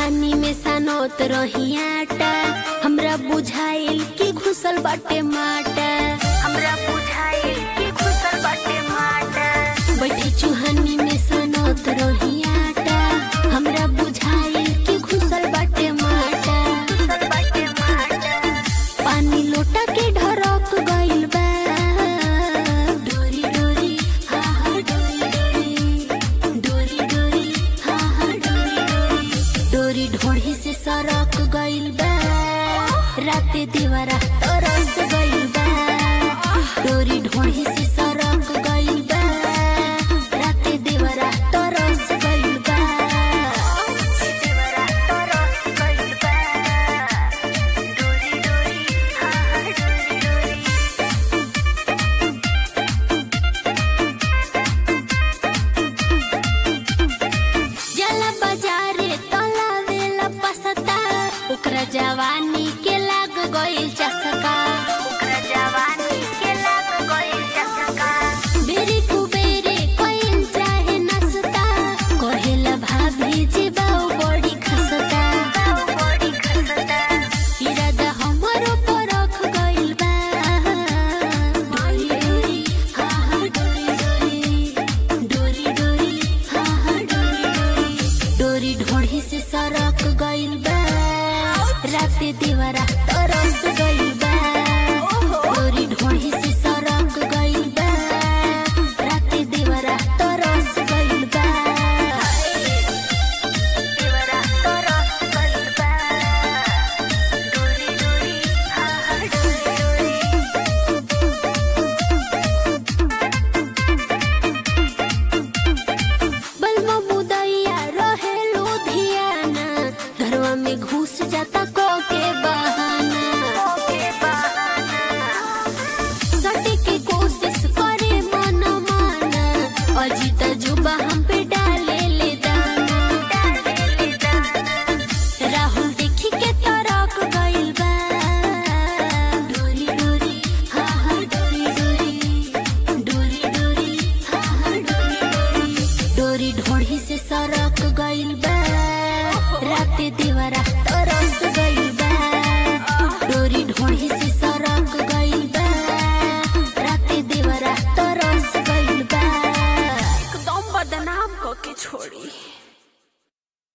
चूहानी में सनोत रही आटा हमरा बुझाइल कि घुसल बाटे माटा हमरा बुझाइल कि घुसल बाटे माटा बैठी चूहानी में सनोत रही आटा हमरा बुझाइल कि घुसल बाटे माटा घुसल बाटे माटा पानी लोटा के ढरक गइल बा डोरी डोरी हा हा डोरी डोरी डोरी डोरी हा हा डोरी डोरी डोरी ढोढ़ी से सरक गइल बा राते दीवारा तरस गइल बा डोरी ढोढ़ी से सरक गइल बा राते दीवारा तरस गइल बा दीवारा तरस गइल बा डोरी डोरी हा हा डोरी डोरी जला बाजारे तलावेला पसता ओकरा जवानी के लाग गइल चसका ओकरा जवानी के लाग गइल चसका बेरी कुबेरे कोइन चाहे नसता कहेला भाभी जी बाऊ बड़ी खसता बाऊ बड़ी खसता इरादा हमरो परख गइल बा डोरी डोरी हा हा डोरी डोरी डोरी डोरी हा हा डोरी डोरी डोरी ढोढ़ी से सरक गइल बा राते दीवारा तरस गइल बा डोरी ढोढ़ी से सरक गइल बा राते दीवारा तरस गइल बा दीवारा तरस गइल बा डोरी डोरी हा हा डोरी डोरी बलमा मुदैया रहे लुधियाना घरवा में घुस जाता को के बहाना सटे के कोशिश करे मन माना अजीत जुबा हम पे डाले ले दाना राहुल देखी के तरक गइल बा डोरी डोरी हा हा डोरी डोरी डोरी डोरी हा हा डोरी डोरी डोरी ढोढ़ी से सरक गइल बा राते दीवारा तरस गइल बा डोरी ढोढ़ी से सरक गइल बा राते दीवारा तरस गइल बा एकदम बदनाम क के छोड़ी